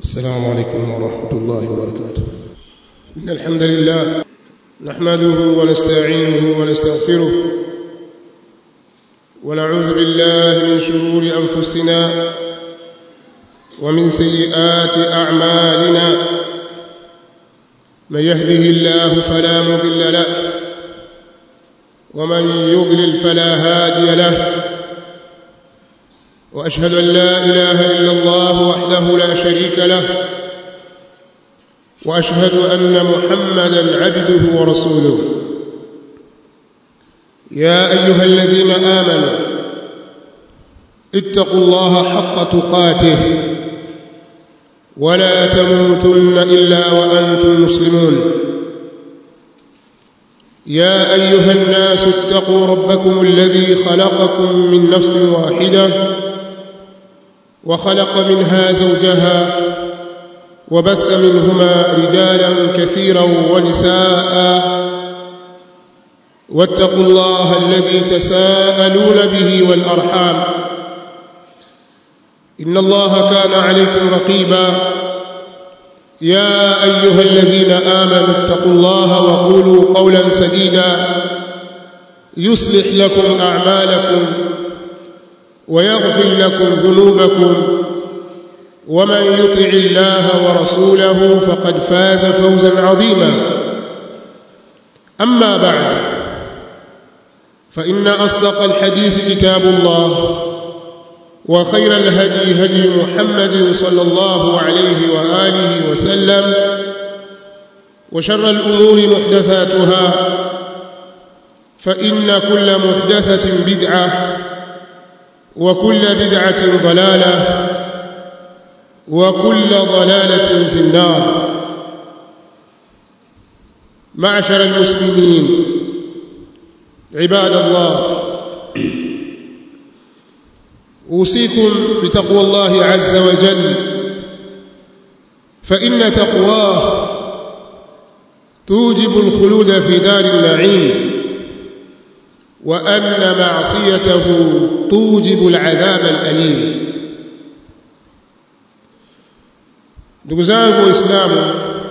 السلام عليكم ورحمة الله وبركاته إن الحمد لله نحمده ونستعينه ونستغفره ونعوذ بالله من شرور أنفسنا ومن سيئات أعمالنا من يهده الله فلا مضل له ومن يضلل فلا هادي له واشهد ان لا اله الا الله وحده لا شريك له واشهد ان محمدا عبده ورسوله يا ايها الذين امنوا اتقوا الله حق تقاته ولا تموتن الا وانتم مسلمون يا ايها الناس اتقوا ربكم الذي خلقكم من نفس واحده وخلق منها زوجها وبث منهما رجالا كثيرا ونساء واتقوا الله الذي تساءلون به والارحام ان الله كان عليكم رقيبا يا ايها الذين امنوا اتقوا الله وقولوا قولا سديدا يصلح لكم اعمالكم ويغفر لكم ذنوبكم ومن يطع الله ورسوله فقد فاز فوزا عظيما اما بعد فان اصدق الحديث كتاب الله وخير الهدي هدي محمد صلى الله عليه واله وسلم وشر الامور محدثاتها فان كل محدثه بدعه وكل بدعه ضلاله وكل ضلاله في النار معشر المسلمين عباد الله اوصيكم بتقوى الله عز وجل فان تقواه توجب الخلود في دار النعيم وان معصيته توجب العذاب الاليم ndugu zangu waislamu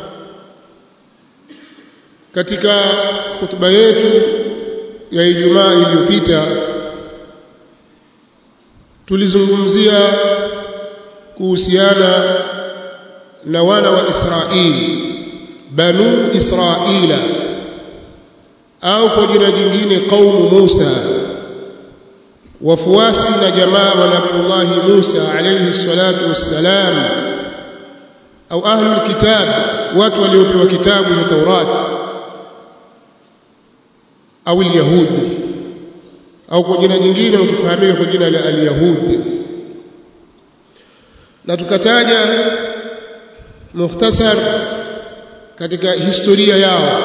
katika hutuba yetu ya Ijumaa iliyopita tulizungumzia kuhusiana na wana wa Israeli banu Israila au kwa jina jingine kaumu Musa wafuasi na jamaa wa Nabii Musa alayhi salatu wassalam au ahlul kitab watu waliopewa kitabu cha Taurat au al-yahudi au kwa jina jingine wakifahamika kwa jina la al-yahudi na tukataja mukhtasar katika historia yao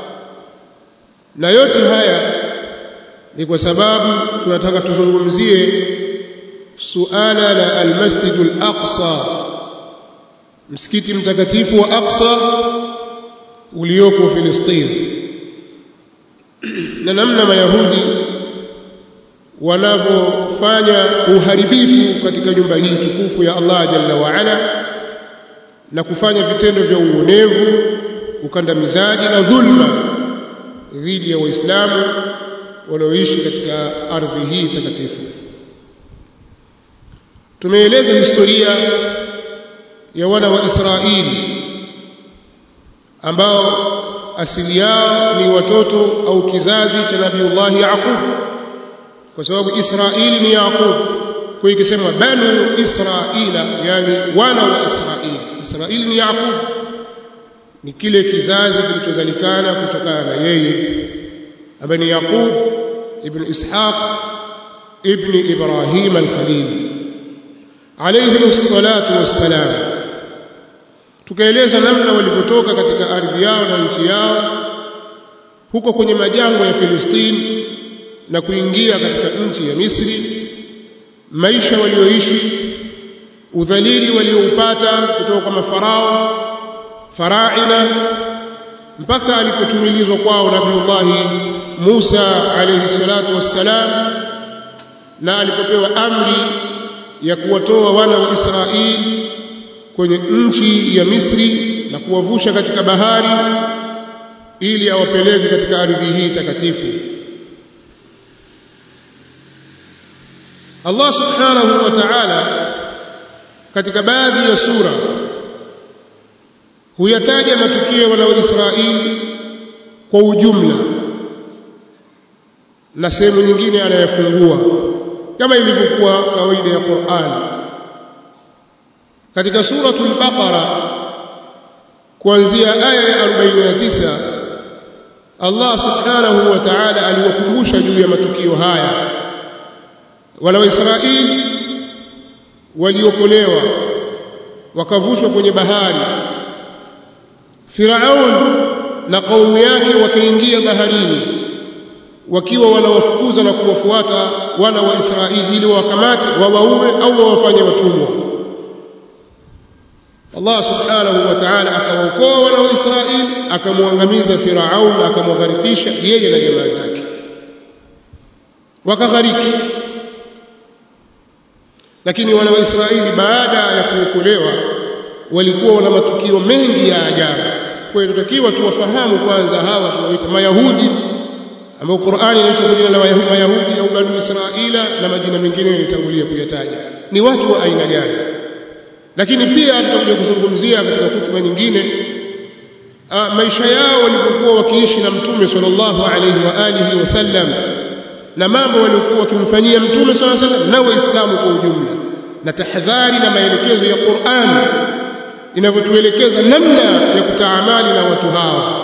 na yote haya ni kwa sababu tunataka tuzungumzie suala la al-Masjid al-Aqsa msikiti mtakatifu wa Aqsa ulioko Filistini na namna mayahudi wanavyofanya uharibifu katika nyumba hii tukufu ya Allah jalla wa ala na kufanya vitendo vya uonevu ukandamizaji na dhulma dhidi ya waislamu wanaoishi katika ardhi hii takatifu tumeeleza historia ya wana wa Israeli ambao asili yao ni watoto au kizazi cha Nabiullah Yaqub kwa sababu Israeli ni Yaqub kwa hiyo ikisema banu Israila yani wana wa Israeli Israeli ni Yaqub ni kile kizazi kilichozalikana kutokana na yeye ambaye ni Yaqub ibn Ishaq ibn Ibrahim al-Khalil alayhi salatu wassalam tukaeleza namna walivyotoka katika ardhi yao na nchi yao huko kwenye majangwa ya Filistini na kuingia katika nchi ya Misri maisha walioishi udhalili walioupata kutoka kwa mafarao faraina mpaka alipotumilizwa kwao Nabiullahi Musa alayhi salatu wassalam na alipopewa amri ya kuwatoa wana wa Israeli kwenye nchi ya Misri na kuwavusha katika bahari ili awapeleke katika ardhi hii takatifu Allah subhanahu wa ta'ala katika baadhi ya sura huyataja matukio wana Israeli kwa ujumla na sehemu nyingine anayafungua kama ilivyokuwa kawaida ya Qur'an katika suratul Baqara kuanzia aya ya 49 Allah subhanahu wa ta'ala aliwakumbusha juu ya matukio haya wana wa Israeli waliokolewa wakavushwa kwenye bahari Firaun na kaumu yake wakaingia baharini wakiwa wanawafukuza na kuwafuata wana wa Israeli ili wawakamate wawaue au wawafanye watumwa Allah subhanahu wa ta'ala akawaokoa wana wa Israeli akamwangamiza Firaun akamwagharikisha yeye na jamaa zake wakaghariki lakini wana wa Israeli baada ya kuokolewa walikuwa wana matukio mengi ya ajabu kwa hiyo tutakiwa tuwafahamu kwanza hawa tunaoita Mayahudi ambao Qur'ani inaitwa kwa jina la Mayahudi au Bani Israila na majina mengine nilitangulia kuyataja ni watu wa aina gani lakini pia tutakuja kuzungumzia katika hutuba nyingine a, maisha yao walipokuwa wakiishi na mtume sallallahu alaihi wa alihi wasallam na mambo waliokuwa wakimfanyia mtume sallallahu alaihi wasallam na waislamu kwa ujumla na tahadhari na maelekezo ya Qur'an inavyotuelekeza namna ya kutaamali na watu hawa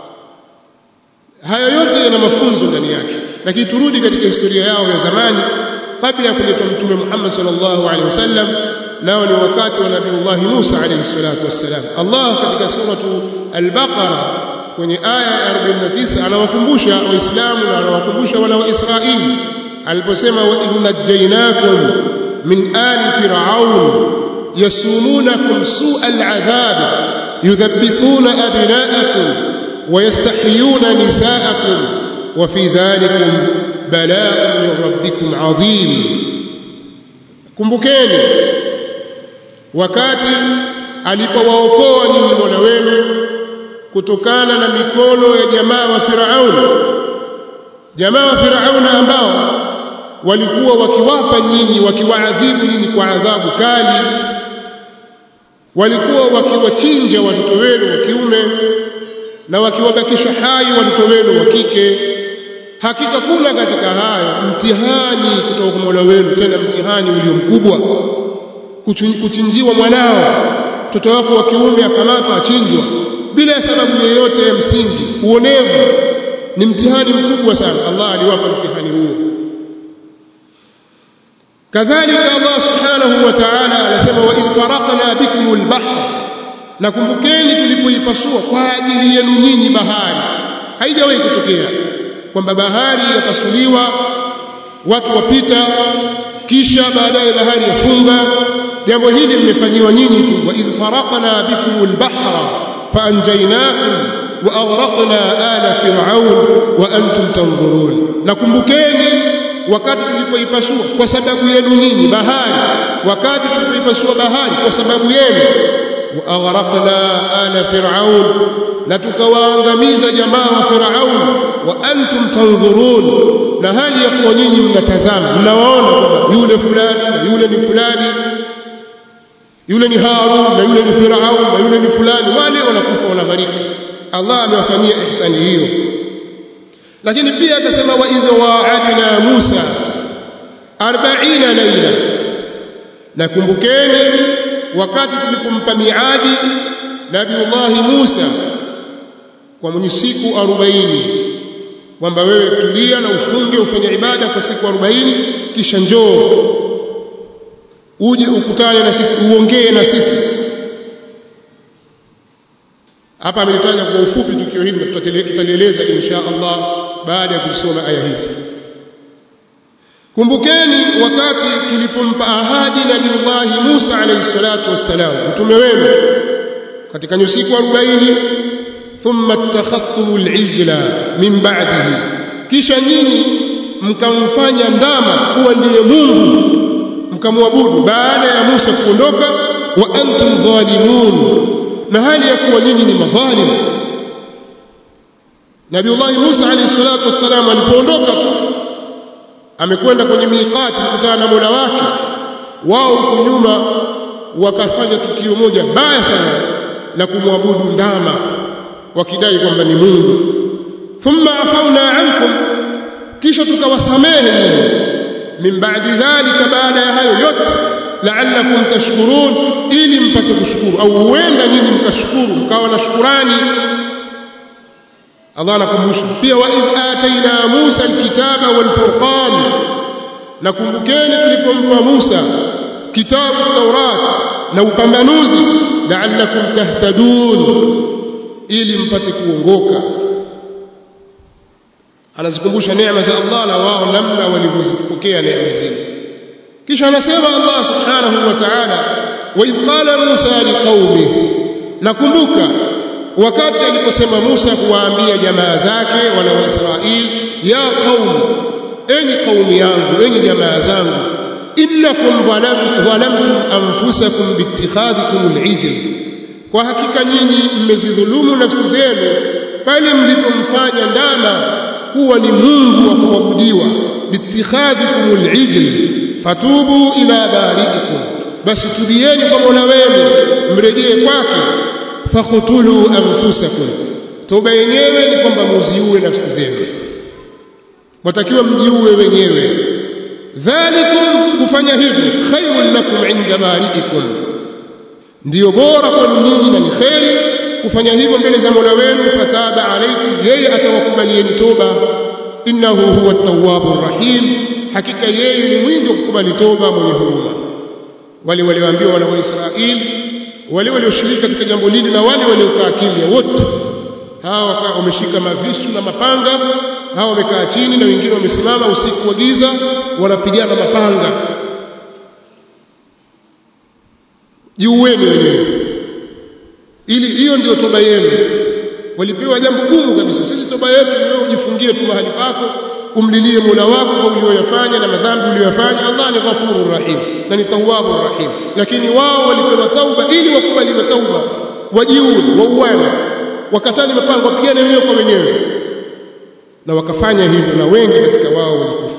haya yote yana mafunzo ndani yake lakini turudi katika historia yao ya zamani kabla ya kuletwa mtume Muhammad sallallahu alaihi wasallam nao ni wakati wa Nabii Musa alayhi salatu wassalam Allah katika suratu al-Baqara kwenye aya ya 49 anawakumbusha waislamu na anawakumbusha wana wa Israeli aliposema wa innajaynakum min ali fir'aun yasumunakum su'al adhab yudhabbihuna abna'akum ويستحيون نساءكم وفي ذلكم بلاء من ربكم عظيم kumbukeni wakati alipowaokoa nyinyi Mola wenu kutokana na mikono ya jamaa wa Firaun jamaa wa Firaun ambao walikuwa wakiwapa nyinyi wakiwaadhibu nyinyi kwa adhabu kali walikuwa wakiwachinja watoto wenu wa kiume na wakiwabakisha hai watoto wenu wa kike hakika kuna katika hayo mtihani kutoka kwa Mola wenu tena mtihani ulio mkubwa kuchinjiwa mwanao mtoto wako wa kiume akamatwa achinjwa bila sababu yoyote ya msingi uonevu ni mtihani mkubwa sana Allah aliwapa mtihani huo kadhalika Allah subhanahu wa ta'ala anasema wa idh faraqna bikum al-bahr nakumbukeni tulipoipasua kwa ajili yenu nyinyi bahari haijawahi kutokea kwamba bahari yapasuliwa watu wapita kisha baadaye bahari yafunga jambo hili limefanyiwa nyinyi tu wa idh faraqna bikum al-bahra faanjaynakum wa aghraqna ala fir'aun wa antum tanzurun nakumbukeni wakati tulipoipasua kwa sababu yenu nyinyi bahari wakati tulipoipasua bahari kwa sababu yenu واغرقنا آل فرعون نتكواangamiza jamaa wa Firaun wa antum tanzurun na hali ya kuwa nyinyi mnatazama mnawaona kwamba yule fulani na yule ni fulani yule ni Harun na yule ni Firaun na yule ni fulani wale wanakufa wanaghariki Allah amewafanyia ihsani hiyo lakini pia akasema wa idh wa'adna Musa 40 laila nakumbukeni wakati tulipompa miadi Nabiullahi Musa kwa mwenye siku 40 kwamba wewe tulia na ufunge ufanye ibada kwa siku 40 kisha njoo uje ukutane na sisi uongee na sisi hapa amelitaja kwa ufupi tukio hili tutalieleza insha Allah baada ya kusoma aya hizi kumbukeni wakati tulipompa ahadi Nabiullahi Musa alayhi salatu wassalam mtume wenu katika nyusiku 40 thumma attakhadhtumul ijla min ba'dihi kisha nyinyi mkamfanya ndama kuwa ndiye Mungu mkamwabudu baada ya Musa kuondoka wa antum dhalimun na hali ya kuwa nyinyi ni madhalim Nabiullahi Musa alayhi salatu wassalam alipoondoka tu amekwenda kwenye miqati kukutana na Mola wake wao huko nyuma wakafanya tukio moja baya sana la kumwabudu ndama wakidai kwamba ni Mungu thumma afauna ankum kisha tukawasamehe nyinyi min ba'di dhalika baada ya hayo yote la'allakum tashkurun ili mpate kushukuru au huenda nyinyi mkashukuru mkawa na shukurani Allah anakumbusha pia wa idh ataina Musa alkitaba walfurqan nakumbukeni tulipompa Musa kitabu Taurat na upambanuzi la'allakum tahtadun ili mpate kuongoka anazikumbusha neema za Allah na wao namna walivyozipokea neema zile kisha anasema Allah subhanahu wa ta'ala wa idh qala Musa liqaumihi nakumbuka wakati aliposema Musa kuwaambia jamaa zake wana wa Israeli ya qaum enyi qaumi yangu enyi jamaa zangu innakum dhalamtum anfusakum biittikhadhikum al'ijl kwa hakika nyinyi mmezidhulumu nafsi zenu pale mlipomfanya ndama kuwa ni Mungu wa kuabudiwa biittikhadhikum al'ijl fatubu ila bari'ikum basi tubieni kwa Mola wenu mrejee kwake faqtulu anfusakum toba yenyewe ni kwamba muziue nafsi zenu watakiwa mjiue wenyewe dhalikum kufanya hivyo khairun lakum inda bari'ikum ndiyo bora kwenu nyinyi na ni kheri kufanya hivyo mbele za Mola wenu fataba alaykum yeye atawakubalieni toba innahu huwa at-tawwabur rahim hakika yeye ni mwingi wa kukubali toba mwenye huruma wale walioambiwa wana wa Israeli wale walioshiriki katika jambo lile na wale waliokaa kimya wote hawa wameshika mavisu na mapanga hawa wamekaa chini na wengine wamesimama usiku wa giza wanapigana mapanga jiueni wenyewe ili hiyo ndio toba yenu walipewa jambo gumu kabisa sisi toba yetu ni wewe ujifungie tu mahali pako umlilie Mola wako kwa ulioyafanya na madhambi uliyofanya Allah ni ghafurur rahim na ni tawwabur rahim lakini wao walipewa tauba ili wakubaliwe tauba wajiue wauane wakatani mapango wapigane wenyewe kwa wenyewe na wakafanya hivyo na wengi katika wao walikufa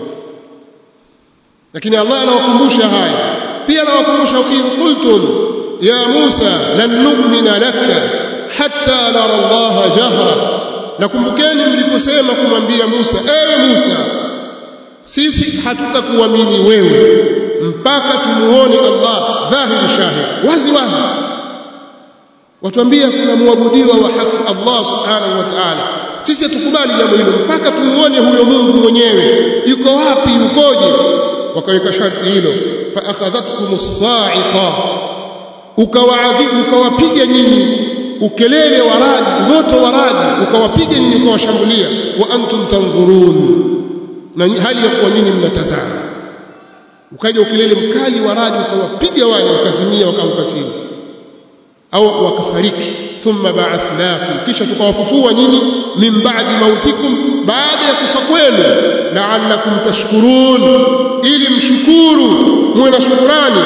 lakini Allah anawakumbusha haya pia anawakumbusha idh qultum ya Musa lan nu'mina laka hatta nara Allah jahra nakumbukeni mliposema kumwambia Musa ewe Musa sisi hatutakuamini wewe mpaka tumuone Allah dhahiri shahid wazi wazi watuambia kuna muabudiwa wa haki Allah subhanahu wa ta'ala sisi hatukubali jambo hilo mpaka tumuone huyo Mungu mwenyewe yuko wapi yukoje wakaweka sharti hilo fa akhadhatkum as-sa'iqa ukawaadhibu ukawapiga nyinyi ukelele wa radi moto wa radi ukawapiga nyinyi ukawashambulia wa antum tanzurun na hali ya kuwa nyinyi mnatazama ukaja ukelele mkali wa radi ukawapiga wale wakazimia wakaanguka chini au wakafariki thumma ba'athnakum kisha tukawafufua nyinyi min ba'di mautikum baada ya kufa kwenu la'allakum tashkurun ili mshukuru muwe na shukurani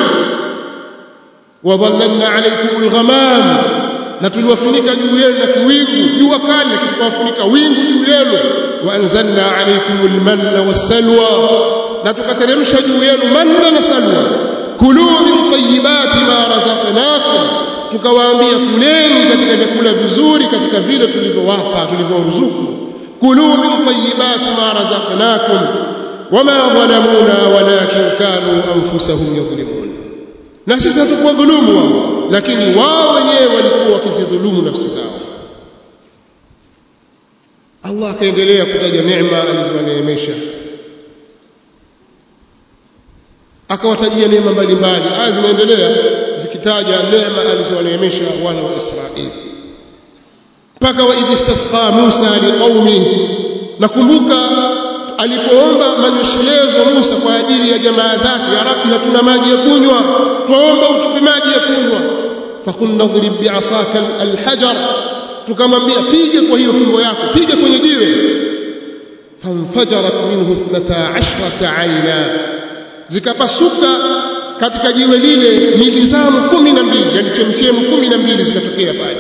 wadhallalna alaykum alghamam na tuliwafunika juu yenu na kiwingu jua kali tukawafunika wingu juu yenu wa anzalna alaykum almanna wassalwa na tukateremsha juu yenu manna na salwa kulu min tayyibati ma razaqnakum tukawaambia kuleni katika vyakula vizuri katika vile tulivyowapa tulivyoruzuku kulu min tayyibati ma razaqnakum wama dhalamuna walakin kanu anfusahum yadhlimun na sisi hatukuwa dhulumu wao lakini wao wenyewe walikuwa wakizidhulumu nafsi zao Allah akaendelea kutaja neema alizowaneemesha akawatajia neema mbalimbali aya zinaendelea zikitaja neema alizowaneemesha wana wa Israeli mpaka wa idh istasqa Musa liqaumi nakumbuka alipoomba manyeshelezo Musa kwa ajili ya jamaa zake ya Rabbi hatuna maji ya kunywa tuomba utupe maji ya kunywa fakunna dhrib bi'asaka alhajar tukamwambia piga kwa hiyo fimbo yako piga kwenye jiwe fanfajarat minhu 12 aina zikapasuka katika jiwe lile milizamu kumi na mbili yani chemchemu kumi na mbili zikatokea pale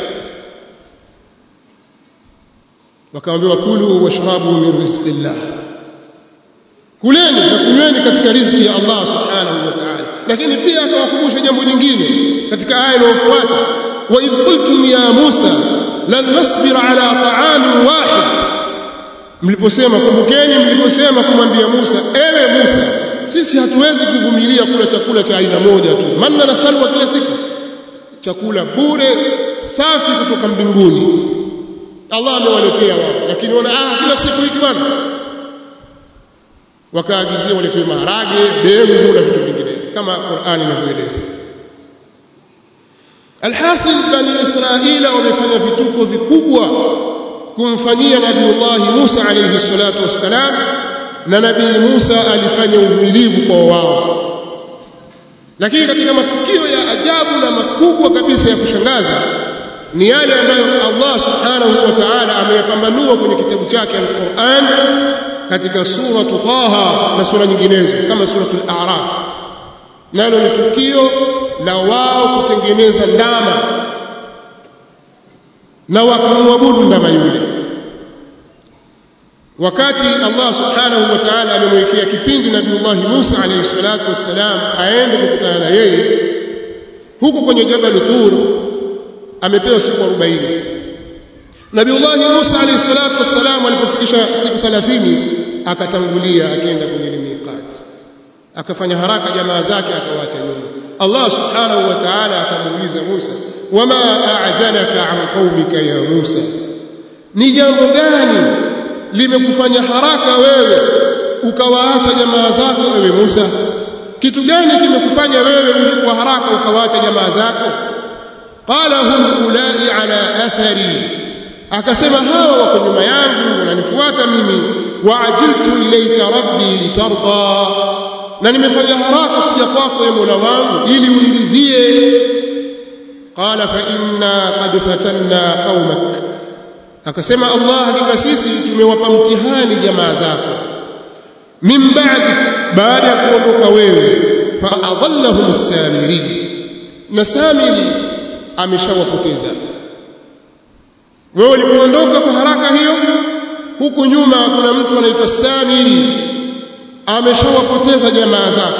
wakaambiwa kulu washrabu min rizqillah kuleni na kunyweni katika riziki ya Allah subhanahu wa ta'ala lakini pia akawakumbusha jambo jingine katika aya inayofuata wa idh qultum ya Musa lan nasbira ala ta'amin wahid mliposema kumbukeni mliposema kumwambia Musa ewe Musa sisi hatuwezi kuvumilia kula chakula cha aina moja tu manna na salwa kila siku chakula bure safi kutoka mbinguni Allah amewaletea wao lakini wana ah kila siku hiki bwana wakaagizia waletewe maharage dengu na vitu vingine kama Qur'ani inavyoeleza alhasil bani israila wamefanya vituko vikubwa kumfanyia nabiullahi Musa alayhi salatu wassalam na nabii Musa alifanya uvumilivu kwa wao lakini katika matukio ya ajabu na makubwa kabisa ya kushangaza ni yale ambayo Allah subhanahu wa ta'ala ameyapambanua kwenye kitabu chake al-Qur'an katika sura Taha na sura nyinginezo kama suratul A'raf nalo ni tukio la wao kutengeneza ndama na wakamwabudu ndama yule wakati Allah subhanahu wa ta'ala amemwekea kipindi Nabiullah Musa alayhi salatu wassalam aende kukutana na yeye huko kwenye Jabal Tur amepewa siku 40 Nabiullah Musa alayhi salatu wassalam alipofikisha siku 30 akatangulia akaenda kwenye miqat akafanya haraka jamaa zake akawaacha nyuma Allah subhanahu wa ta'ala akamuuliza Musa wama a'jalaka an qaumika ya Musa ni jambo gani limekufanya haraka wewe ukawaacha jamaa zako wewe Musa kitu gani kimekufanya wewe ulikuwa haraka ukawaacha jamaa zako qala hum ulai ala athari akasema hawa wako nyuma yangu wananifuata mimi waajiltu ilayka rabbi litarda na nimefanya haraka kuja kwako ewe Mola wangu ili uniridhie qala fa inna qad fatanna qaumak akasema Allah hakika sisi tumewapa mtihani jamaa zako min ba'di baada ya kuondoka wewe fa adallahum as-samiri na samiri ameshawapoteza wewe ulipoondoka kwa haraka hiyo huku nyuma kuna mtu anaitwa samiri ameshawapoteza jamaa zake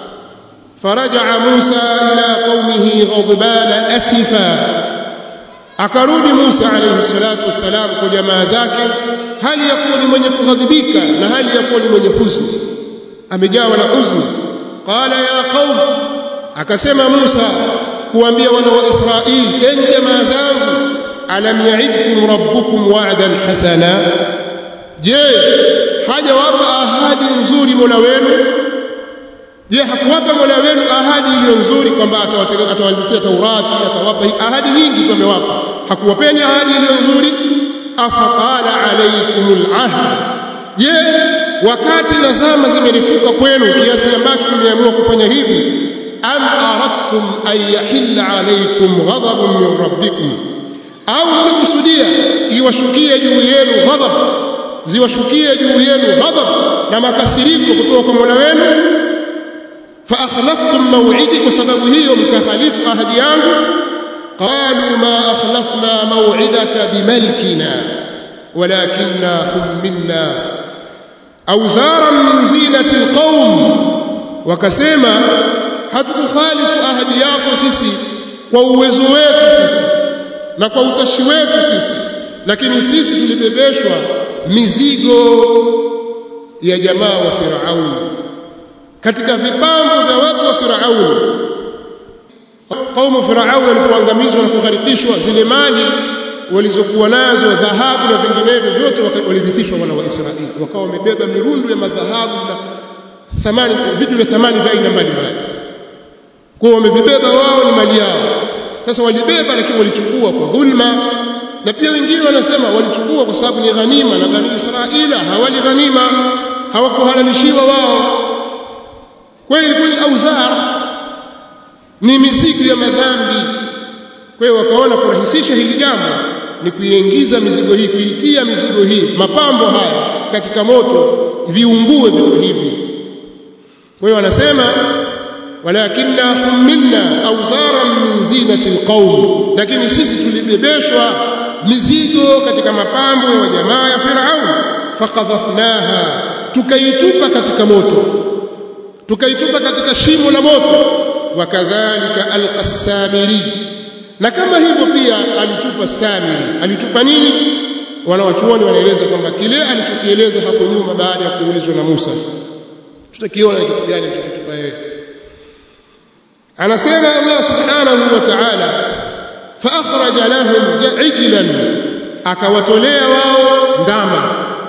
فرجع موسى إلى قومه غضبان أسفا akarudi Musa alayhi salatu wassalam kwa jamaa zake hali ya kuwa ni mwenye kughadhibika na hali ya kuwa ni mwenye huzuni amejawa na huzuni qala ya qaum akasema Musa kuambia wana wa Israeli enyi jamaa zangu alam ya'idkum rabbukum wa'dan hasana je hajawapa ahadi nzuri Mola wenu je hakuwapa Mola wenu ahadi iliyo nzuri kwamba atawaletea Taurati atawapa ahadi nyingi tu amewapa hakuwapeni ahadi iliyo nzuri afaqala alaykumul ahd je wakati na zama zimelifuka kwenu kiasi ambacho mmeamua kufanya hivi am aradtum an yahilla alaykum ghadabun min rabbikum au mmekusudia iwashukie juu yenu ghadab ziwashukie juu yenu ghadab na makasiriko kutoka kwa Mola wenu فأخلفتم موعدي وسبب هي مكخلف أهدي yangu قالوا ما أخلفنا موعدك بملكنا ولكننا حملنا أوزارا من زينة القوم وكسيما hatukukhalifu ahadi yako sisi kwa uwezo wetu sisi na kwa utashi wetu sisi lakini sisi tulibebeshwa mizigo ya jamaa wa Firauni katika vipambo vya watu wa Firauni kaumu Firauni walipoangamizwa na kugharikishwa zile mali walizokuwa nazo dhahabu na vinginevyo vyote walirithishwa wana wa Israeli wakawa wamebeba mirundu ya madhahabu na samani vitu vya thamani vya aina mbalimbali kwa wamevibeba wao ni mali yao sasa walibeba lakini walichukua kwa dhulma na pia wengine wanasema walichukua kwa sababu ni ghanima na bani Israila hawali ghanima hawakuhalalishiwa wao kwa hiyo ilikuwa ni auzar ni mizigo ya madhambi kwa hiyo wakaona kurahisisha hili jambo ni kuiingiza mizigo hii kuitia mizigo hii mapambo haya katika moto viungue vitu hivi kwa hiyo wanasema walakinna humilna awzaran min zinati alqaum lakini sisi tulibebeshwa mizigo katika mapambo ya jamaa ya Firaun faqadhafnaha tukaitupa katika moto tukaitupa katika shimo la moto wakadhalika alqasamiri na kama hivyo pia alitupa samiri alitupa nini wanawachuoni wanaeleza kwamba kile alichokieleza hapo nyuma baada ya kuulizwa na Musa tutakiona kitu gani alichokitupa yeye anasema Allah subhanahu wa ta'ala fa akhraja lahum ijlan akawatolea wao ndama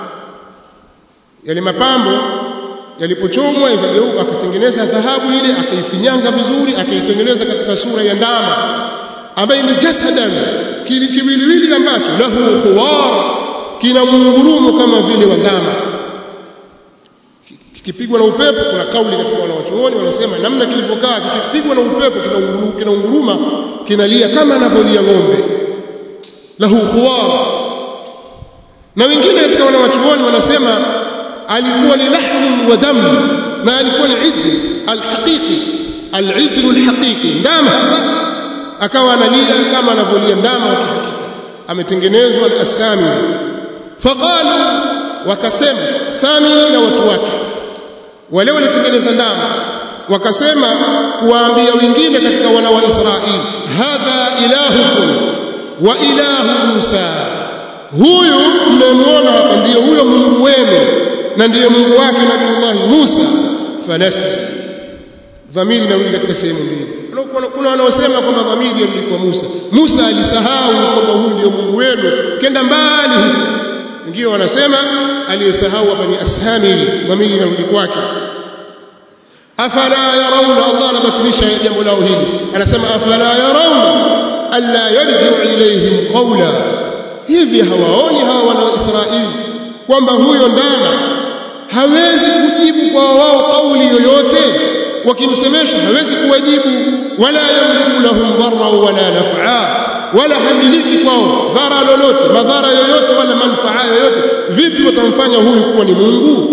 yale mapambo yalipochomwa ikageuka akatengeneza dhahabu ile akaifinyanga vizuri akaitengeneza katika sura ya ndama ambaye ni jasadan kiwiliwili ambacho lahu khuwar kina mungurumo kama vile wa ndama kikipigwa na upepo kuna kauli katika wanawachuoni wanasema namna kilivyokaa kikipigwa na upepo kinaunguruma kinalia kama anavyolia ng'ombe lahu khuwar na wengine katika wanawachuoni wanasema alikuwa ni lahmu wa damu na alikuwa ni ijl alhaqiqi alijl alhaqiqi ndama hasa akawa analia kama anavyolia ndama wa kihakika ametengenezwa al-asami faqalu wakasema sami na watu wake wale walitengeneza ndama wakasema kuwaambia wengine katika wana wa Israeli hadha ilahukum wa ilahu Musa huyu mnayemwona hapa ndiyo huyo Mungu wenu na ndiye Mungu wake Nabiiullah Musa fanasi dhamiri inarudi katika sehemu mbili kuna wanaosema kwamba dhamiri yarudi kwa Musa Musa alisahau kwamba huyu ndio Mungu wenu kenda mbali huko wengine wanasema aliyesahau hapa ni ashamili dhamiri inarudi kwake afala yarawna Allah anabatilisha jambo lao hili anasema afala yarawna alla yarji'u ilayhim qawla hivi hawaoni hawa wana Israeli kwamba huyo ndama hawezi kujibu kwa wao kauli yoyote wakimsemesha hawezi kuwajibu wala yamliku lahum dharra wala naf'a wala hamiliki kwao dhara lolote madhara yoyote wala manufaa yoyote vipi watamfanya huyu kuwa ni Mungu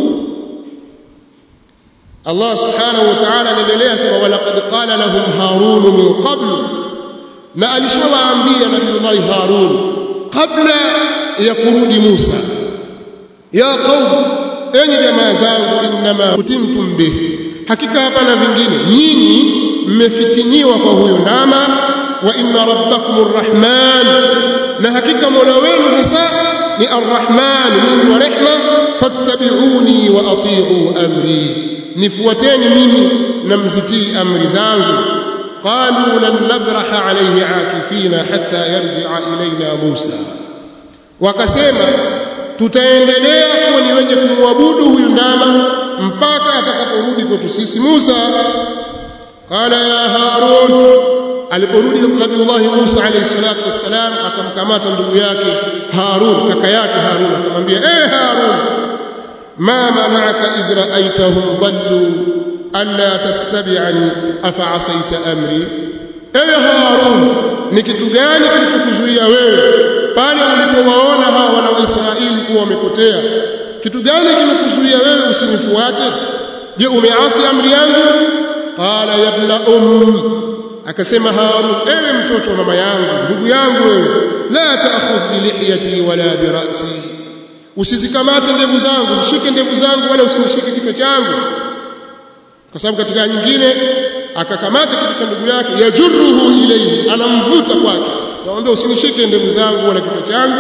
Allah subhanahu wa ta'ala anaendelea sema walaqad qala lahum harun min qabl na alishawaambia nabii Harun kabla ya kurudi Musa ya qaum enyi jamaa zangu innama kutimtum bihi hakika hapana vingine nyinyi mmefitiniwa kwa huyo ndama wa inna rabbakum arrahman na hakika mola wenu hasa ni arrahman mwingi wa rehma fattabi'uni wa ati'u amri nifuateni mimi na mzitii amri zangu qalu lan nabraha alayhi akifina hatta yarji'a ilayna Musa wakasema tutaendelea kuwa ni wenye kumwabudu huyu ndama mpaka atakaporudi kwetu sisi Musa qala ya Harun aliporudi Nabiullah Musa alayhi salatu wassalam akamkamata ndugu yake Harun kaka yake Harun akamwambia eh Harun ma mana'aka idh ra'aytahum dhallu alla tattabi'ani afa asaita amri eh Harun ni kitu gani kilichokuzuia wewe pale ulipowaona hawa wana wa Israeli kuwa wamepotea kitu gani kimekuzuia wewe usinifuate je umeasi amri yangu qala ya ibn um akasema harun ewe mtoto wa mama yangu ndugu yangu wewe la ta'khudh bi lihiyati wala bi ra'si usizikamate ndevu zangu usishike ndevu zangu wala usinishike kichwa changu kwa sababu katika nyingine akakamata kichwa cha ndugu yake yajurruhu ilayhi anamvuta kwake naomba usinishike ndevu zangu wala kichwa changu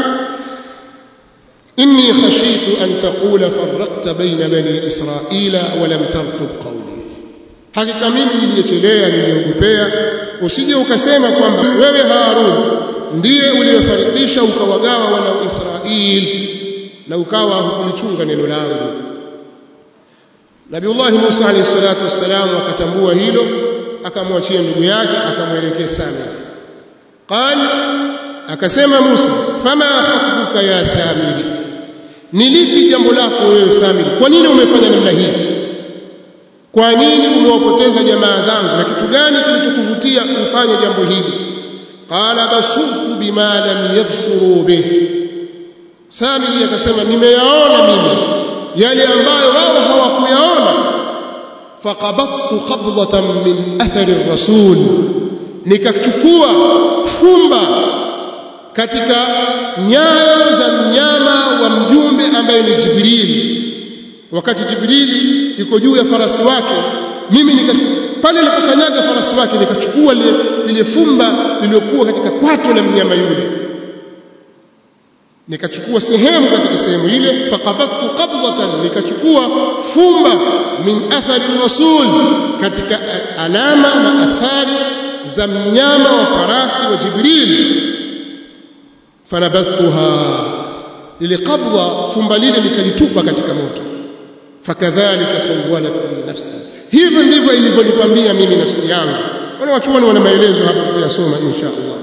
إني خشيت أن تقول فرقت بين بني إسرائيل ولم ترقب قولي hakika mimi niliyechelea niliogopea usije ukasema kwamba wewe Harun ndiye uliyefarikisha ukawagawa wana wa Israeli na ukawa hukulichunga neno langu Nabiullah Musa alayhi salatu wassalam akatambua hilo akamwachia ndugu yake akamwelekea sana qal akasema Musa fama khatbuka ya Samiri ni lipi jambo lako wewe Samiri kwa nini umefanya namna hii kwa nini umewapoteza jamaa zangu na kitu gani kilichokuvutia kufanya jambo hili qala basurtu bima lam yabsuru bih Samiri akasema nimeyaona mimi yale ambayo wao hawakuyaona faqabattu qabdatan min athari rasul nikachukua fumba katika nyayo za mnyama wa mjumbe ambaye ni Jibrili wakati Jibrili yuko juu ya farasi wake mimi nika pale nilipokanyaga farasi wake nikachukua lile, lile fumba lililokuwa katika kwato la mnyama yule nikachukua sehemu katika sehemu ile faqabattu qabdatan nikachukua fumba min athari rasul katika alama na athari za mnyama wa farasi wa Jibril fanabastuha lile qabdha fumba lile nikalitupa katika moto fakadhalika sawalat li nafsi hivyo ndivyo ilivyonipambia mimi nafsi yangu wana wachuoni wana maelezo hapa kuyasoma insha Allah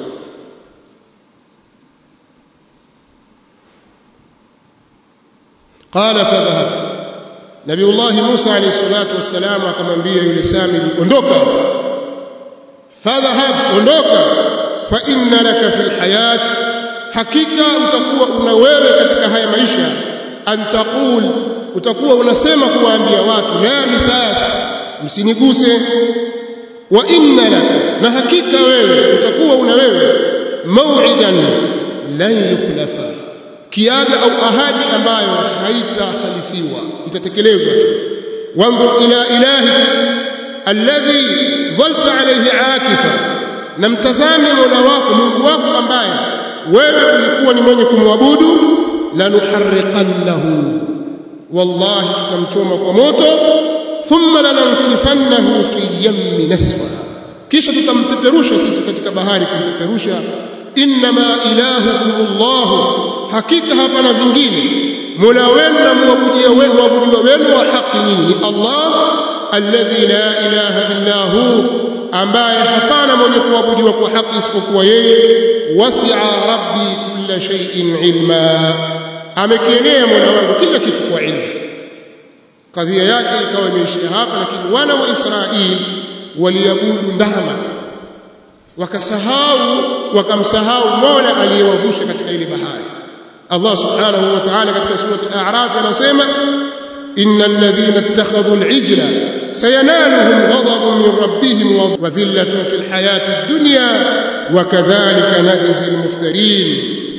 قال فذهب نبي الله موسى عليه الصلاه والسلام akamwambia yule Sami ondoka fadhhab ondoka fa inna laka fil hayat hakika utakuwa una wewe katika haya maisha antaqul utakuwa unasema kuwaambia watu la misas msiniguse wa inna laka na hakika wewe utakuwa una wewe mau'idan lan yukhlafa kiaga au ahadi ambayo haitakhalifiwa itatekelezwa tu wanzur ila ilahi alladhi dhalta alayhi akifa na mtazame mola wako mungu wako ambaye wewe ulikuwa ni mwenye kumwabudu lanuharriqannahu wallahi tutamchoma kwa moto thumma lanansifannahu fi yammi nasfa kisha tutampeperusha sisi katika bahari kumpeperusha innama ilahukum Allah hakika hapana vingine mola wenu na muabudia wenu muabudiwa wenu wa haki nyinyi ni Allah alladhi la ilaha illa hu ambaye hapana mwenye kuabudiwa kwa haki isipokuwa yeye wasi'a rabbi kulla shay'in ilma amekienea mola wangu kila kitu kwa ilmu kadhia yake ikawa imeishia hapa lakini wana wa Israeli waliabudu ndama wakasahau wakamsahau mola aliyewavusha katika ile bahari Allah subhanahu wa ta'ala katika surati al-a'raf anasema innal ladhina ittakhadhu al-ijla sayanaluhum ghadabun min rabbihim wa dhillatun fil hayati ad-dunya wa kadhalika najzi al-muftarin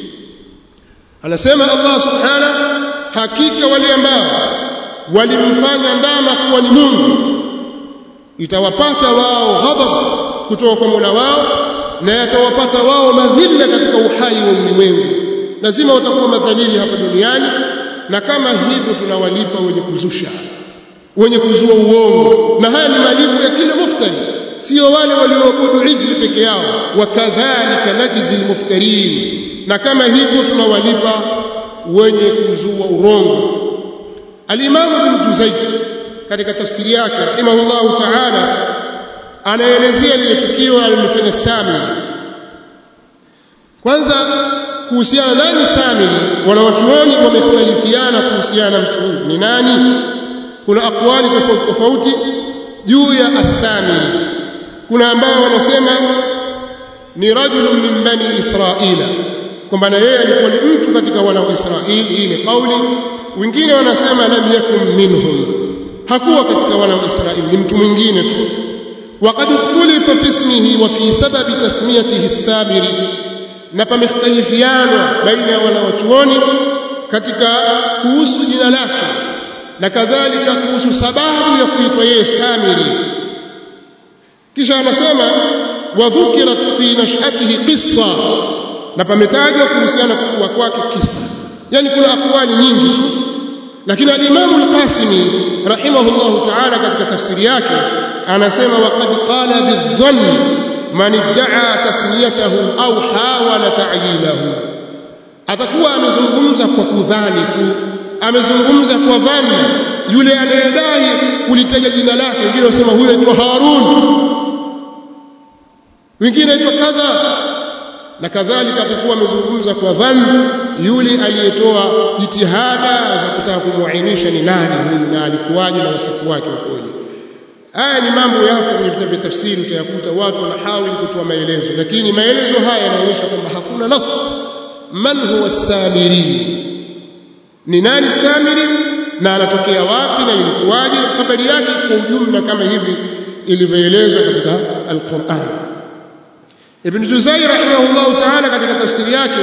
anasema Allah subhanahu hakika wale ambao walimfanya ndama kuwa ni Mungu itawapata wao ghadhab kutoka kwa Mola wao na yatawapata wao madhila katika uhai wa ulimwengu lazima watakuwa madhalili hapa duniani na kama hivyo tunawalipa wenye kuzusha wenye kuzua uongo na haya ni malipo ya kila muftari sio wale walioabudu ijli peke yao wakadhalika najzi almuftarin na kama hivyo tunawalipa wenye kuzua urongo al-Imam Ibn Juzayy katika tafsiri yake rahimahullahu ta'ala anaelezea lile tukio alilofanya Sami kwanza kuhusiana nani Sami wanawachuoni wamekhtalifiana kuhusiana na mtu huyu ni nani kuna akwali tofauti tofauti juu ya Asami kuna ambao wanasema ni rajulun min bani Israila kwamba na yeye alikuwa ni mtu katika wana wa Israeli hii ni kauli wengine wanasema lam yakun minhum hakuwa katika wana wa Israeli ni mtu mwingine tu وقد اختلف في اسمه وفي سبب تسميته السامري na pamekhtalifiana baina ya wanawachuoni katika kuhusu jina lake na kadhalika kuhusu sababu ya kuitwa yeye Samiri kisha anasema wadhukirat fi nash'atihi qissa na pametajwa kuhusiana kukua kwake kisa yani kuna akwali nyingi tu lakini al-Imam al-Qasimi rahimahullahu ta'ala katika tafsiri yake anasema waqad qala bidhann man idda'a tasmiyatahu au hawala ta'yilahu atakuwa amezungumza kwa kudhani tu amezungumza kwa dhanna yule anayedai kulitaja jina lake wengine wasema huyo aitwa Harun wengine aitwa kadha na kadhalika atakuwa amezungumza kwa dhanna yule aliyetoa jitihada za kutaka kumuainisha ni nani huyu na alikuwaje na wasifu wake ukoje haya ni mambo yapo kwenye vitabu vya tafsiri utayakuta watu wanahawili kutoa maelezo lakini maelezo haya yanaonyesha kwamba hakuna nas man huwa samiri ni nani samiri na anatokea wapi na ilikuwaje habari yake kwa ujumla kama hivi ilivyoelezwa katika al-Qur'an Ibn Juzai rahimahullahu ta'ala katika tafsiri yake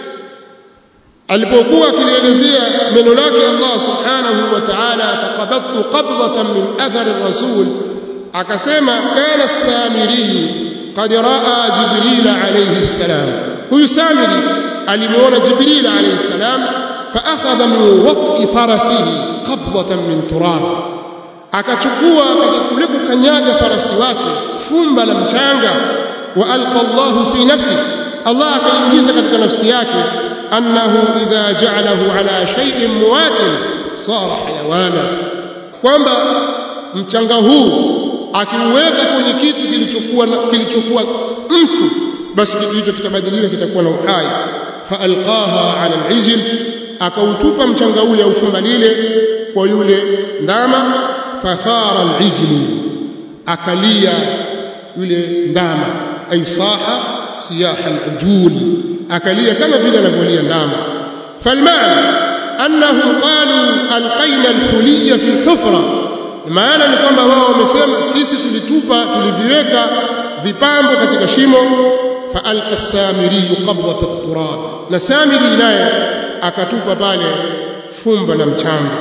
alipokuwa akilielezea neno lake Allah subhanahu wa ta'ala faqabattu qabdatan min athar ar-rasul akasema kana as-samiri qad raa jibril alayhi salam huyu samiri alimuona jibril alayhi salam fa akhadha min wat'i farasihi qabdatan min turab akachukua kule kukanyaga farasi wake fumba la mchanga wa alqa Allah fi nafsi Allah akaingiza katika nafsi yake annahu idha ja'alahu ala shay'in muwatin sara hayawana kwamba mchanga huu akiuweka kwenye kitu kilichokuwa kilichokuwa mfu basi kitu hicho kitabadilika kitakuwa na uhai fa alqaha ala al-ijl akautupa mchanga ule au fumba lile kwa yule ndama fathara al-ijl akalia yule ndama ay saha siyaha al-ujul akalia kama vile anavyolia ndama falmaana annahum qalu alqaina al-huliyya fi al-hufra maana ni kwamba wao wamesema sisi tulitupa tuliviweka vipambo katika shimo fa alqa samiri qabdata at-turab na samiri naye akatupa pale fumba la mchanga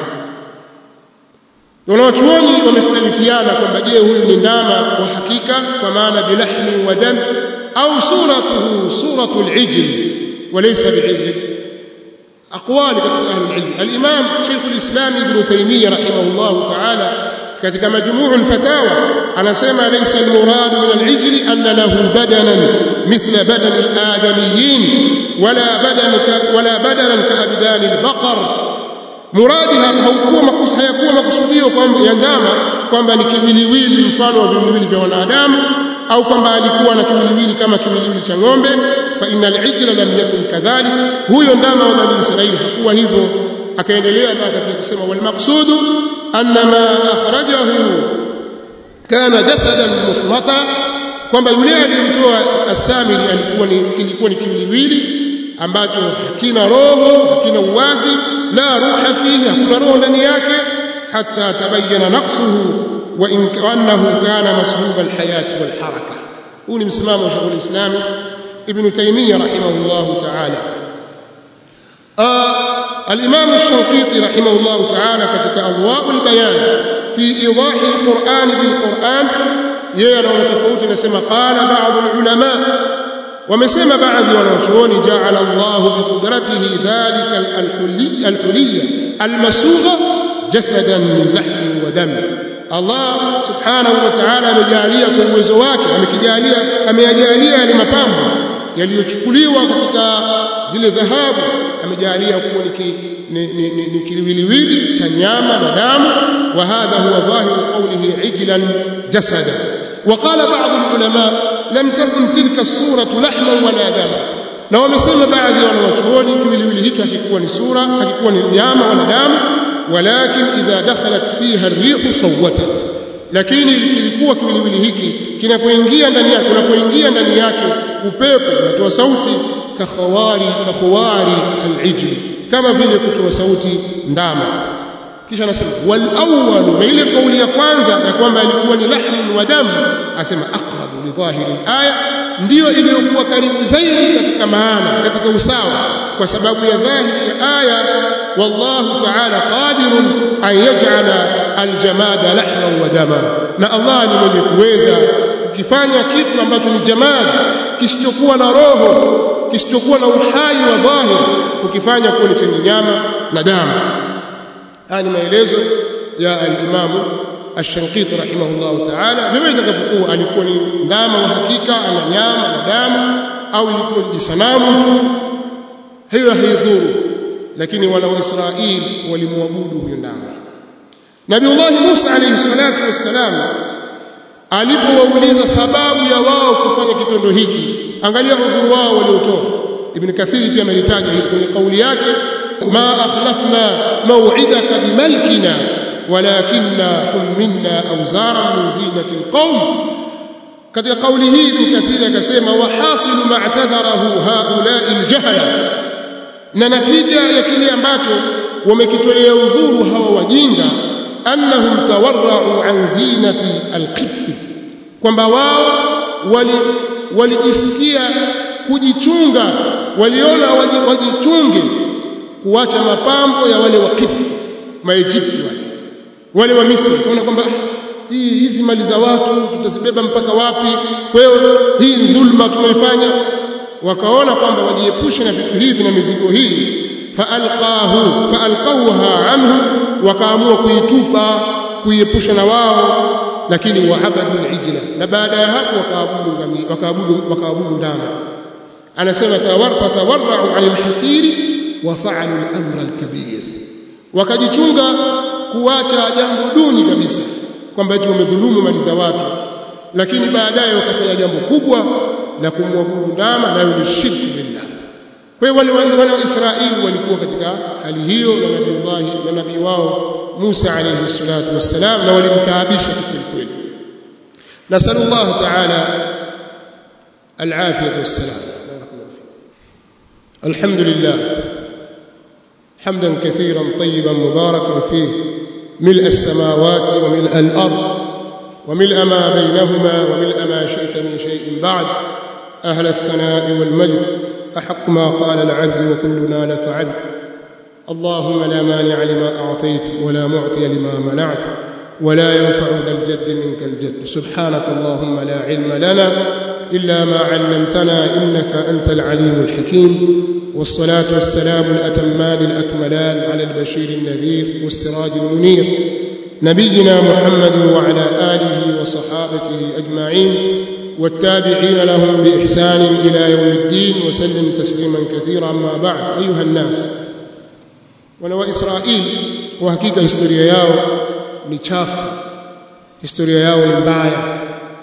wanawachuoni wamekhtalifiana kwamba je huyu ni ndama wa hakika kwa maana bilahmi wa dam au suratuhu suratu al-ijl walaysa bi'ijl أقوال أهل العلم الإمام شيخ الإسلام ابن تيمية رحمه الله تعالى katika majmuu al-fatawa anasema laysa al-murad min al-ijl anna lahu badanan mithla badan al-adamiyyin wala badan wala badanan ka abdan al-baqar muradi haukuwa makusudio hayakuwa makusudio kwamba ya ndama kwamba ni kiwiliwili mfano wa viwiliwili vya wanadamu au kwamba alikuwa na kiwiliwili kama kiwiliwili cha ng'ombe fa innal ijla lam yakun kadhalik huyo ndama wa bani israili hakuwa hivyo akaendelea mpaka katika kusema wal maqsudu anna ma akhrajahu kana jasadan musmata kwamba yule aliyemtoa asamiri alikuwa ni kilikuwa ni kiwiliwili ambacho hakina roho hakina uwazi la ruha fihi hakuna roho ndani yake hatta tabayyana naqsuhu wa in annahu kana masbub alhayat walharaka huu ni msimamo wa Sheikh al-Islam Ibn Taymiyyah rahimahullah ta'ala الإمام الشنقيطي رحمه الله تعالى كتك أضواء البيان في إيضاح القرآن بالقرآن يرى تفوت نسمى قال بعض العلماء ومسمى بعض ونشون جعل الله بقدرته ذلك الحلي الحلية المسوغة جسدا من لحم ودم الله سبحانه وتعالى amejalia kwa uwezo wake amekijalia ameyajalia yale mapambo yaliyochukuliwa katika zile dhahabu amejalia kuwa ni kiliwiliwili cha nyama na damu wa hadha huwa dhahiru qawlihi ijlan jasada وقال بعض العلماء لم تكن تلك الصورة لحما ولا دما na wamesema baadhi ya wanawachuoni kiwiliwili hicho hakikuwa ni sura hakikuwa ni nyama wala damu walakin idha dakhalat fiha ar-rihu sawwatat lakini kilikuwa kiwiliwili hiki kinapoingia ndani yake unapoingia ndani yake upepo unatoa sauti kakhawari kakhawari al-ijl kama vile kutoa sauti ndama kisha anasema wal awwal na ile kauli ya kwanza ya kwamba alikuwa ni lahmun wa damu asema aqrabu li dhahiri aya ndiyo iliyokuwa karibu zaidi katika maana katika usawa kwa sababu ya dhahiri ya aya wallahu ta'ala qadirun an yaj'ala aljamada lahman wa dama na Allah ni mwenye kuweza kukifanya kitu ambacho ni jamad kisichokuwa na roho kisichokuwa na uhai wa dhahir kukifanya kuwa ni chenye nyama na damu haya ni maelezo ya al-Imam Ash-Shanqiti rahimahullah ta'ala vile itakavyokuwa alikuwa ni ndama wa hakika ana nyama na damu au ilikuwa ni sanamu tu hiyo haidhuru lakini wana wa Israeli walimwabudu huyo ndama Nabiullah Musa alayhi salatu wassalam alipowauliza sababu ya wao kufanya kitendo hiki angalia udhuru wao waliotoa Ibn Kathir pia amelitaja hili kwenye kauli yake ma akhlafna maw'idaka bimalkina walakinna humminna awzaran min zinati alqawm katika kauli hii Ibn Kathir akasema wa hasilu ma'tadharahu haula'i aljahala na natija ya kile ambacho wamekitolea udhuru hawa wajinga annahum tawarra'u an zinati alqibti kwamba wao wali walijisikia kujichunga waliona wajichunge kuacha mapambo ya wale wa Kipti maejipti wale wale wa Misri kuona kwamba hii hizi mali za watu tutazibeba mpaka wapi kwa hiyo hii dhulma tunaifanya wakaona kwamba wajiepushe na vitu hivi na mizigo hii faalqahu faalqawha anhu wakaamua kuitupa kuiepusha na wao lakini waabadu alijla na baada ya hapo wakaabudu ngamia wakaabudu wakaabudu ndama anasema tawarfa tawarra'u 'anil haqiri wa fa'alu al-amra al-kabir wakajichunga kuacha jambo duni kabisa kwamba eti wamedhulumu mali za watu lakini baadaye wakafanya jambo kubwa la kumwabudu ndama nayo ni shirku billah kwa hiyo wale wana wa Israeli walikuwa katika hali hiyo na nabii Allah na nabii wao Musa alayhi salatu wassalam na walimtaabisha kweli kweli nasallallahu ta'ala العافية والسلام الحمد لله حمدا كثيرا طيبا مباركا فيه ملء السماوات وملء الأرض وملء ما بينهما وملء ما شئت من شيء بعد أهل الثناء والمجد أحق ما قال العبد وكلنا لك عبد اللهم لا مانع لما أعطيت ولا معطي لما منعت ولا ينفع ذا الجد منك الجد سبحانك اللهم لا علم لنا إلا ما علمتنا إنك أنت العليم الحكيم والصلاة والسلام الأتمان الأكملان على البشير النذير والسراج المنير نبينا محمد وعلى آله وصحابته أجمعين والتابعين لهم بإحسان إلى يوم الدين وسلم تسليما كثيرا أما بعد أيها الناس ولو إسرائيل وحقيقة historia yao ni chafu historia yao ni mbaya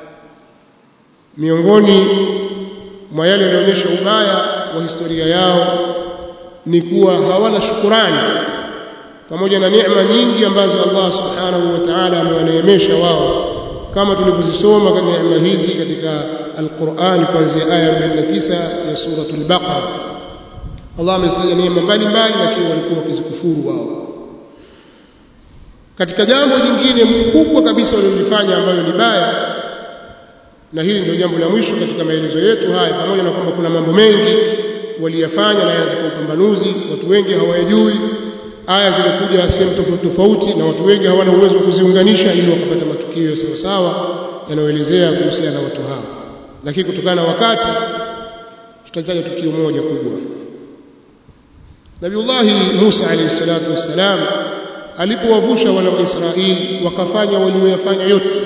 miongoni mwa yale yanaonyesha ubaya wa historia yao ni kuwa hawana shukurani pamoja na neema nyingi ambazo Allah subhanahu wa ta'ala amewaneemesha wao kama tulivyozisoma katika neema hizi katika Al-Qur'an kuanzia aya 49 ya suratul Baqara Allah amezitaja neema mbalimbali lakini walikuwa wakizikufuru wao katika jambo jingine kubwa kabisa walilofanya ambalo ni baya na hili ndio jambo la mwisho katika maelezo yetu haya pamoja na kwamba kuna mambo mengi waliyafanya na yanataka upambanuzi watu wengi hawayajui aya zimekuja sehemu tofauti tofauti na watu wengi hawana uwezo wa kuziunganisha ili wakapata matukio sawa sawa yanayoelezea kuhusiana na watu hao lakini kutokana na wakati tutataja tukio moja kubwa Nabiullahi Musa alayhi salatu wassalam alipowavusha wana wa Israeli wakafanya walioyafanya yote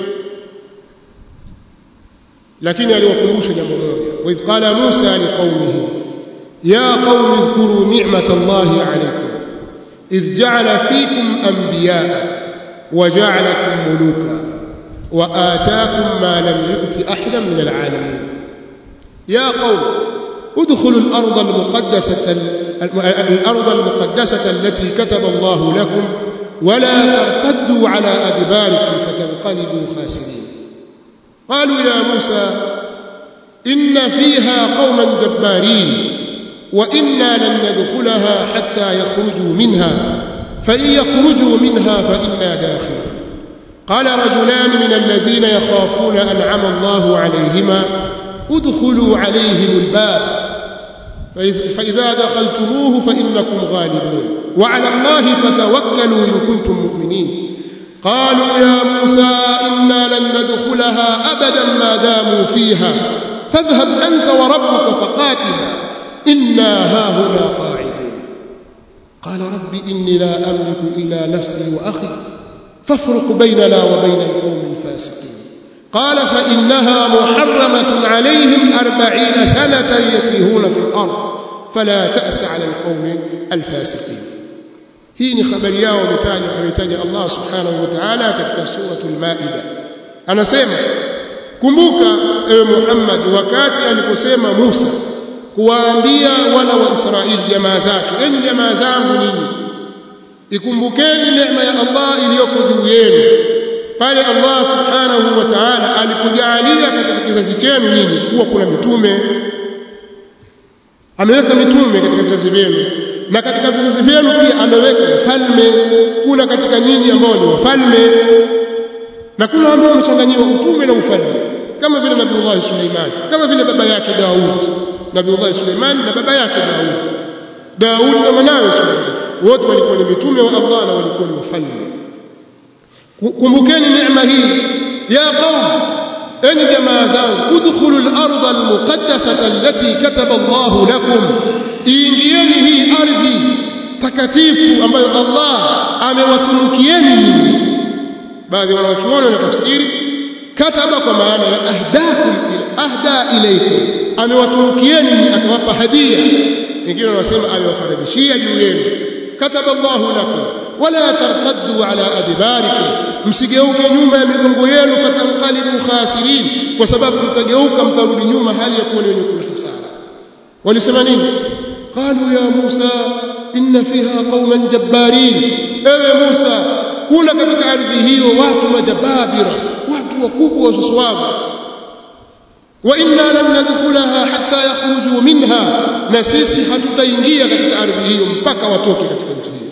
lakini aliwakumbusha jambo moja wa idh qala Musa liqaumihi ya qaumi dhkuru ni'matallahi alaykum idh ja'ala fikum anbiya'a wa ja'alakum muluka wa ataakum ma lam yu'ti ahadan min al'alamin ya qaumi ادخلوا الأرض المقدسة الأرض المقدسة التي كتب الله لكم ولا ترتدوا على أدباركم فتنقلبوا خاسرين قالوا يا موسى إن فيها قوما جبارين وإنا لن ندخلها حتى يخرجوا منها فإن يخرجوا منها فإنا داخلون قال رجلان من الذين يخافون أنعم الله عليهما ادخلوا عليهم الباب فإذا دخلتموه فإنكم غالبون وعلى الله فتوكلوا إن كنتم مؤمنين قالوا يا موسى إنا لن ندخلها أبدا ما داموا فيها فاذهب أنت وربك فقاتلا إنا هاهنا قاعدون قال رب إني لا أملك إلا نفسي وأخي فافرق بيننا وبين القوم الفاسقين قال فإنها محرمة عليهم أربعين سنة يتيهون في الأرض فلا تأس على القوم الفاسقين hii ni habari yao ametaja ametaja Allah subhanahu wa ta'ala katika suratul maida anasema kumbuka ewe Muhammad wakati aliposema Musa kuwaambia wana wa Israeli jamaa zake enyi jamaa zangu ninyi ikumbukeni neema ya Allah iliyoko juu yenu pale Allah subhanahu wa ta'ala alipojalia katika kizazi chenu nyinyi kuwa kuna mitume ameweka mitume katika vizazi vyenu na katika vizazi vyenu pia ameweka wafalme kuna katika nyinyi ambao ni wafalme na kuna ambao wamechanganyiwa utume na ufalme kama vile Nabiullah Suleiman kama vile baba yake Daud Nabiullah Suleiman na baba yake Daud Daud na mwanawe Suleiman wote walikuwa ni mitume wa Allah na walikuwa ni wafalme kumbukeni neema hii ya qaum enyi jamaa zangu udkhulu al-ardha al-muqaddasata allati kataba Allah lakum iingieni hii ardhi takatifu ambayo Allah amewatunukieni nyinyi baadhi wanawachuoni na tafsiri kataba kwa maana ya ahdakum ila ahda ilaykum amewatunukieni akawapa hadia wengine wanasema amewafaradhishia juu yenu kataba Allahu lakum wala tartaddu ala adbarikum msigeuke nyuma ya migongo yenu fatanqalibu khasirin kwa sababu mtageuka mtarudi nyuma hali ya kuwa ni wenye kula hasara walisema nini qalu ya Musa inna fiha qauman jabbarin ewe Musa kuna katika ardhi hiyo watu majababira watu wakubwa wasuswavu wa inna lam nadkhulaha hatta yakhruju minha na sisi hatutaingia katika ardhi hiyo mpaka watoke katika nchi hiyo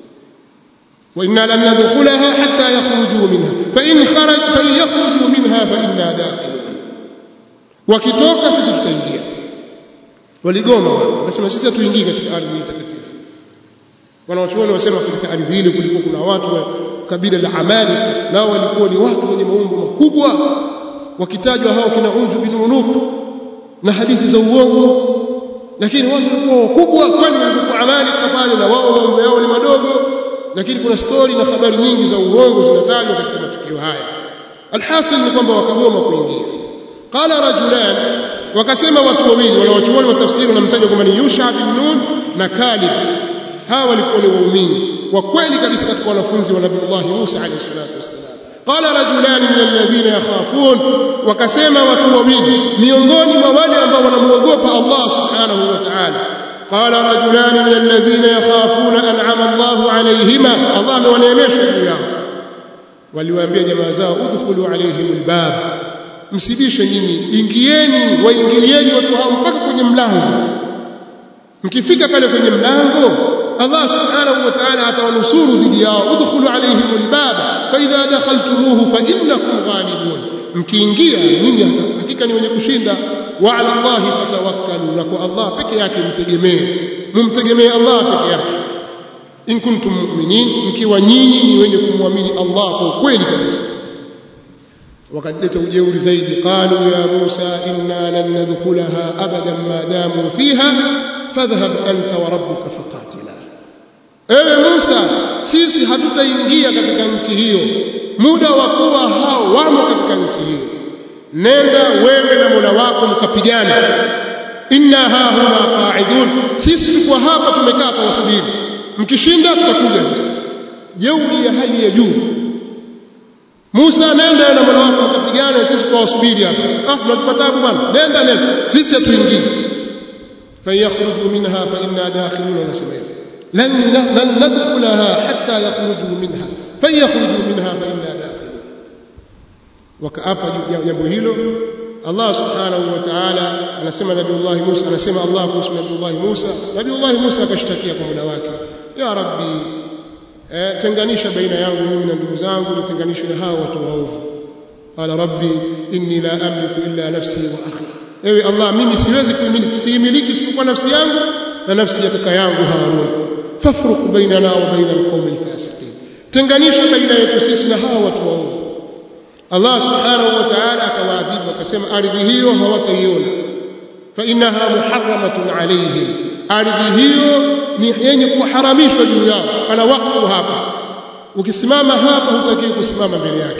wa inna lam nadkhulaha hatta yakhruju minha fa in kharaj fa yakhruju minha fa inna dakhilun wakitoka sisi tutaingia waligoma wanasema sisi hatuingii katika ardhi takatifu wanawachuoni wasema katika ardhi ile kulikuwa kuna watu wa kabila la Amali nao walikuwa ni watu wenye maumbo makubwa wakitajwa hao kina Unju bin Unuk na hadithi za uongo lakini watu walikuwa wakubwa kwani walikuwa Amali pale na wao maumbo yao ni madogo lakini kuna stori na habari nyingi za uongo zinatajwa katika matukio haya alhasil ni kwamba wakagoma kuingia qala rajulan wakasema watu wawili wanawachuoni wa tafsiri wanamtaja kwamba ni Yusha bin Nun na Kalib hawa walikuwa ni waumini wa kweli kabisa katika wanafunzi wa Nabii Musa alayhi salatu wassalam qala rajulan min alladhina yakhafun wakasema watu wawili miongoni mwa wale ambao wanamuogopa Allah subhanahu wa ta'ala qala rajulan min alladhina yakhafuna an'ama Allah alayhima Allah amewaneemesha juu yao waliwaambia jamaa zao udkhulu alayhim albab msibishe nyinyi ingieni waingilieni watu hao mpaka kwenye mlango mkifika pale kwenye mlango Allah subhanahu wa ta'ala atawanusuru dhidi yao udkhulu alayhim albab fa idha dakhaltumuhu fa innakum ghalibun mkiingia nyinyi hakika ni wenye kushinda wa ala Allah fatawakkalu na kwa Allah peke yake mtegemee mumtegemee Allah peke yake in kuntum mu'minin mkiwa nyinyi ni wenye kumwamini Allah kwa kweli kabisa wakaleta ujeuri zaidi qalu ya Musa inna lan nadkhulaha abadan ma damu fiha fadhhab anta wa rabbuka faqatila ewe Musa sisi hatutaingia katika nchi hiyo muda wa kuwa hao wamo katika nchi hiyo nenda wewe na Mola wako mkapigana inna ha huna qa'idun sisi tuko hapa tumekaa tuwasubiri mkishinda tutakuja sisi jeuri ya hali ya juu Musa nenda na Mola wako mkapigana sisi tuwasubiri hapa ah tunatupa tabu bwana nenda nenda sisi hatuingii fayakhruju minha fa inna dakhilun nasema لن لن ندخلها حتى يخرجوا منها فيخرجوا منها فإنا داخلون وكأبا jambo hilo Allah subhanahu wa ta'ala anasema Nabiullah Musa anasema Allah kuhusu Nabiullah Musa Nabiullah Musa akashtakia kwa muda wake ya Rabbi eh, tenganisha baina yangu mimi na ndugu zangu nitenganishe na hao watu waovu qala rabbi inni la amliku illa nafsi wa akhi ewe Allah mimi siwezi kuimiliki siimiliki isipokuwa nafsi yangu na nafsi ya kaka yangu Harun fafruq bainana wa baina alqawmi alfasiqin tenganisha baina yetu sisi na hawa watu waovu Allah subhanahu wa ta'ala akawaadhibu akasema ardhi hiyo hawataiona fa innaha muharramatun alayhim ardhi hiyo ni yenye kuharamishwa juu yao pana wakfu hapa ukisimama hapa hutakiwi kusimama mbele yake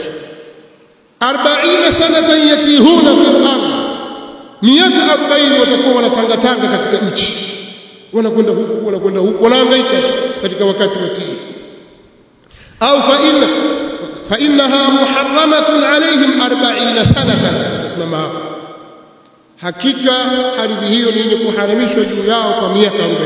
40 sanatan yatihuna fil ardh miaka 40 watakuwa wanatangatanga katika nchi wanakwenda huku wanakwenda huku wanahangaika katika wakati wa tii au fa inna fa innaha muharramatun alaihim 40 sanatan simama hapo hakika ardhi hiyo ni yenye kuharamishwa juu yao kwa miaka 40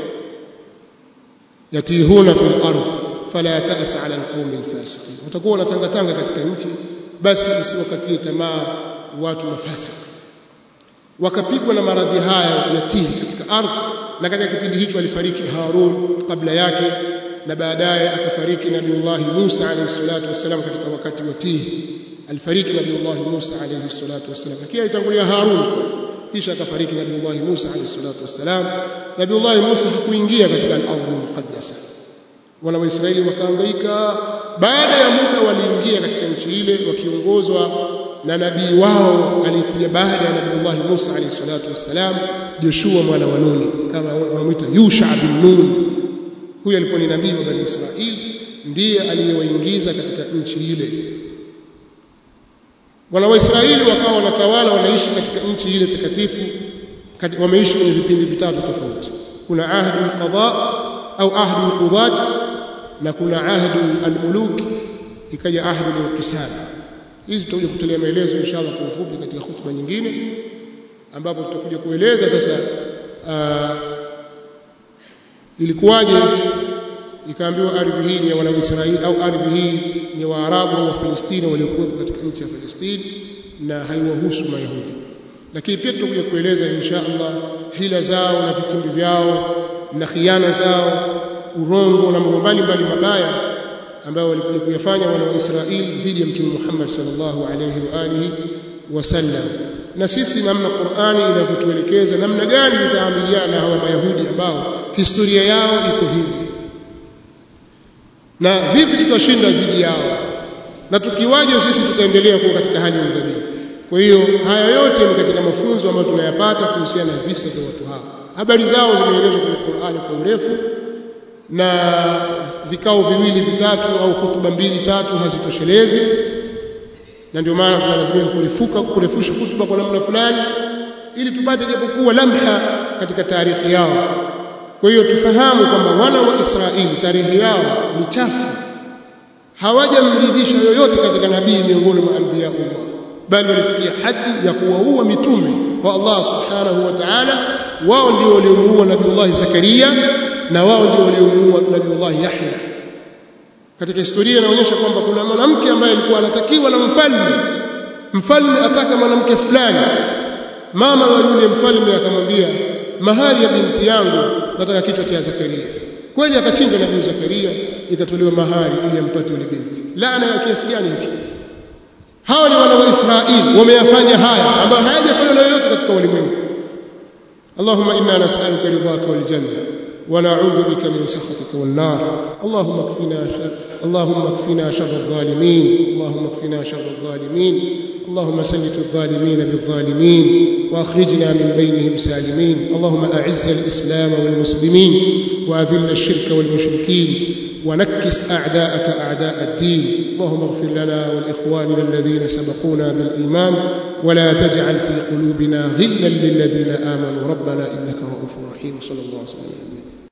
yatihuna fil ardh fala ta'sa ala alqawmi alfasiqin watakuwa wanatangatanga katika nchi basi usiwakatie tamaa watu mafasiki wakapigwa na maradhi haya ya tihi katika ardhi na katika kipindi hicho alifariki Harun kabla yake na baadaye akafariki Nabiullah Musa alayhi salatu wassalam katika wakati wa Tihi alifariki Nabiullah Musa alayhi salatu wassalam lakini alitangulia Harun kwanza kisha akafariki Nabiullah Musa alayhi salatu wassalam Nabiullah Musa hakuingia katika al-ardh muqaddasa wana Waisraeli wakahangaika baada ya muda waliingia katika nchi ile wakiongozwa na nabii wao aliyekuja baada ya Nabiullah Musa alayhi salatu wassalam Joshua mwana wa Nuni kama wanamuita Yusha bin Nun huyu alikuwa ni nabii wa Bani Israili ndiye aliyewaingiza katika nchi ile wana Waisraeli wakawa wanatawala wanaishi katika nchi ile takatifu wameishi kwenye vipindi vitatu tofauti kuna ahdu alqada au ahdu alqudat na kuna ahdu almuluk ikaja ahdu alqisam hizi tutakuja kutolea maelezo inshallah kwa ufupi katika hutuba nyingine ambapo tutakuja kueleza sasa uh, ilikuwaje ikaambiwa ardhi hii ni ya wana Israeli au ardhi hii ni Waarabu au Wafilistini waliokuwepo katika nchi ya Palestina na haiwahusu Mayahudi. Lakini pia tutakuja kueleza insha Allah hila zao na vitimbi vyao na khiana zao, urongo na mambo mbalimbali mabaya ambayo walikuja kuyafanya wana wa Israeli dhidi ya Mtume Muhammad sallallahu alayhi wa alihi wasallam. Na sisi namna Qur'ani inavyotuelekeza namna gani tutaamiliana na hawa Mayahudi ambao historia yao iko hivi na vipi tutashinda dhidi yao na tukiwaje sisi tutaendelea kuwa katika hali ya udhabiti kwa hiyo haya yote ni katika mafunzo ambayo tunayapata kuhusiana na visa vya watu hao habari zao zimeelezwa kwenye Qur'ani kwa urefu na vikao viwili vitatu au hutuba mbili tatu hazitoshelezi na ndio maana tunalazimika kurefuka kurefusha hutuba kwa namna fulani ili tupate japokuwa lamha katika taarikhi yao kwa hiyo tufahamu kwamba wana wa Israeli tarehe yao ni chafu hawajamridhisha yoyote katika nabii miongoni mwa anbiya Allah bali walifikia hadi ya kuwaua mitume wa Allah subhanahu wa ta'ala wao ndio waliomuua nabiiullah Zakaria na wao ndio waliomuua nabiiullah Yahya katika historia inaonyesha kwamba kuna mwanamke ambaye alikuwa anatakiwa na mfalme mfalme ataka mwanamke fulani mama wa yule mfalme akamwambia mahali ya binti yangu nataka kichwa cha Zakaria kweli akachinja nabii Zakaria ikatolewa mahari ili ampate yule binti laana ya kiasi gani hiki hawa ni wana wa Israeli wameyafanya haya ambayo hayajafanywa na yoyote katika ulimwengu اللهم إنا نسألك رضاك والجنة ونعوذ بك من سخطك والنار اللهم اكفنا شر اللهم اكفنا شر الظالمين اللهم اكفنا شر الظالمين اللهم سلط الظالمين بالظالمين واخرجنا من بينهم سالمين اللهم اعز الاسلام والمسلمين واذل الشرك والمشركين ونكس اعداءك اعداء الدين اللهم اغفر لنا ولاخواننا الذين سبقونا بالايمان ولا تجعل في قلوبنا غلا للذين امنوا ربنا انك رؤوف رحيم صلى الله عليه وسلم